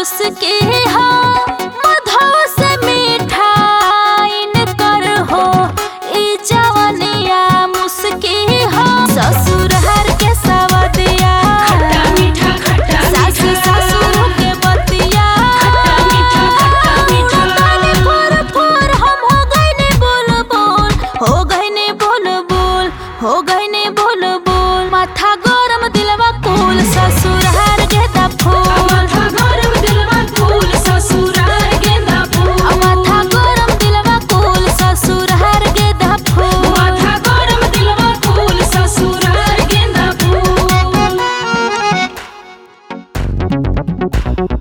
मुस्की हो मधो से मिठाइन कर हो ई जवनिया मुस्की हो ससुर हर के सवदिया खट्टा मीठा खट्टा सास मीठा ससुर के बतिया खट्टा मीठा खट्टा मीठा ताने फोर फोर हम हो गइने बोल बोल हो गइने बोल बोल हो गइने बोल बोल माथा गरम दिलवा कुल ससुर हर गेदा फूल माथा गरम दिलवा फूल ससुराल गेंदा फूल माथा गरम दिलवा कुल ससुर हर गेदा फूल माथा गरम दिलवा फूल ससुराल गेंदा फूल